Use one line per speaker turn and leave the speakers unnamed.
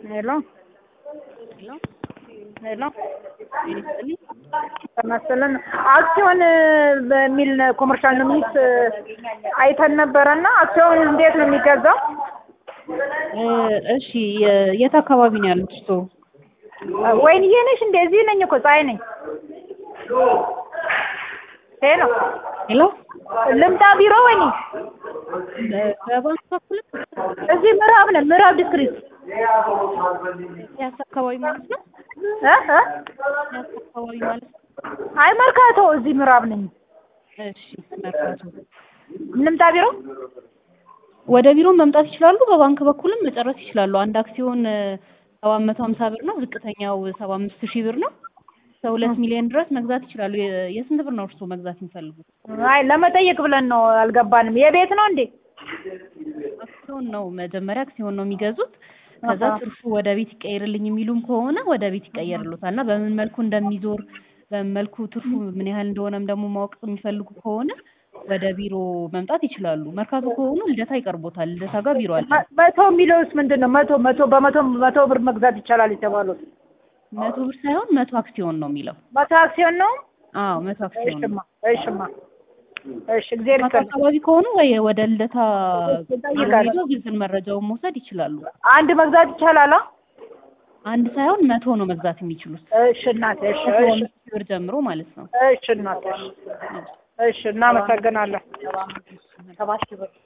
ሄሎ
ሄሎ
ሄሎ
ጤና ይስጥልኝ።
ተመስለን አክሲዮን በሚል ኮመርሻል ኖሚኒስ አይተን ነበረና አክሲዮን እንዴት ነው የሚገዛው?
እ እሺ የ- የት አካባቢ ነው ያሉት እርስዎ?
ወይንዬ ነሽ እንዴ? እዚህ ነኝ እኮ ፀሐይ ነኝ። ሄሎ
ሄሎ
ልምጣ ቢሮ ወይኔ?
እ በባንክ በኩል
እዚህ ምዕራብ ነን፣ ምዕራብ ዲስትሪክት
ያስ አካባቢ ማለት ነው?
እ እ
ያስ አካባቢ ማለት ነው?
አይ መርካቶ እዚህ ምዕራብ ነኝ።
እሺ መርካቶ።
ልምጣ ቢሮ?
ወደ ቢሮ መምጣት ይችላሉ። በባንክ በኩልም መጨረስ ይችላሉ። አንድ አክሲዮን ሰባት መቶ ሀምሳ ብር ነው። ዝቅተኛው ሰባ አምስት ሺህ ብር ነው። እስከ ሁለት ሚሊዮን ድረስ መግዛት ይችላሉ። የ- የስንት ብር ነው እርስዎ መግዛት የሚፈልጉት?
አይ ለመጠየቅ ብለን ነው፣ አልገባንም። የቤት ነው እንዴ?
አክሲዮን ነው መጀመሪያ አክሲዮን ነው የሚገዙት። ከዛ
አሃ።
ትርፉ ወደ ቤት ይቀየርልኝ የሚሉም ከሆነ ወደ ቤት ይቀየርሉታል እና በምን መልኩ እንደሚዞር በምን መልኩ ትርፉ ምን ያህል እንደሆነም ደግሞ ማወቅ የሚፈልጉ ከሆነ ወደ ቢሮ መምጣት ይችላሉ። መርካቶ ከሆኑ ልደታ ይቀርቦታል። ልደታ ጋር ቢሮ አለ።
መ- መቶ የሚለውስ ምንድን ነው? መቶ መቶ በመቶ መቶ ብር መግዛት ይቻላል የተባሉት
መቶ ብር ሳይሆን መቶ አክሲዮን ነው የሚለው።
መቶ አክሲዮን ነው?
አዎ መቶ አክሲዮን ነው።
እሽማ እሽማ እሺ፣ እግዚአብሔር
ማታ
ይስጥልኝ።
አካባቢ ከሆኑ ወይ ወደ ልደታ ቢሮ
እጠይቃለሁ።
ሄደው ዝርዝር መረጃውን መውሰድ ይችላሉ።
አንድ መግዛት ይቻላል? አ?
አንድ ሳይሆን መቶ ነው መግዛት የሚችሉት።
እሺ እናቴ፣ እሺ
ከሰባ
እሺ
አምስት ሺህ ብር ጀምሮ ማለት ነው።
እሺ እናቴ፣ እሺ እሺ፣ እናመሰግናለን። ሰባት ሺህ ብር